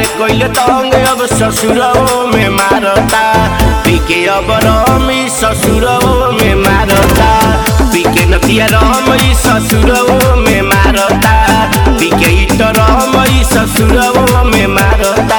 कोइले तंग अब ससुरओ में मारता पीके अब रमी ससुरओ में मारता पीके नतिया रमी ससुरओ में मारता पीके इट रमी ससुरओ में मारता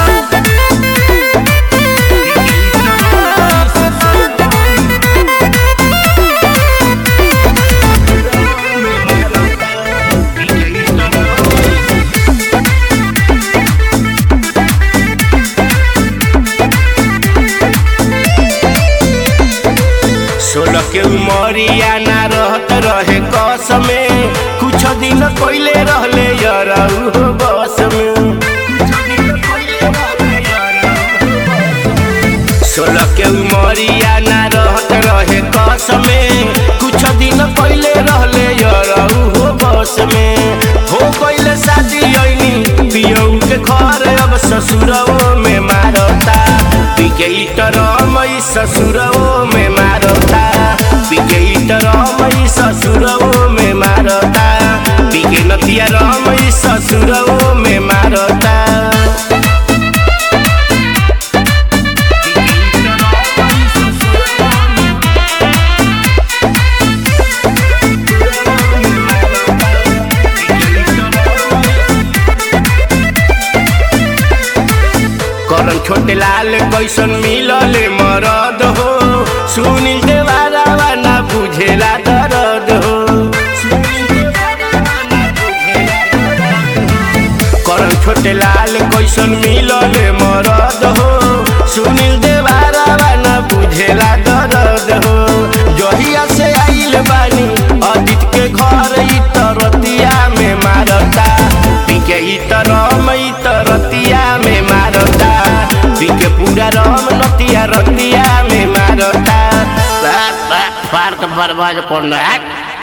सोलह के उमरिया ना रहत रहे कस में कुछ दिन पहले रहले यरऊ बस में सोलह के उमरिया ना रहत रहे कस में कुछ दिन पहले रहले यरऊ बस में हो पहले शादी ऐनी पियऊ के घर अब ससुरओ में मारता पिके इटरमई ससुरओ में मारता पिके इटरमई ससुरओ में मारता पिके नतिया रमई ससुरओ में मारता करन छोटे लाल कैसन मिलले मरद हो सुनील देवारावा ना बुझेला दर्द हो करन छोटे लाल कैसन मिलले मरद हो सुनील देवारावा ना बुझेला दर्द हो जहिया से आइल बानी अदित के घर ई तरतिया में मारता पीके ई तरम ई तरतिया में मारता पीके पूरा रम नतिया रतिया में मारता फार तो बर्बाद कर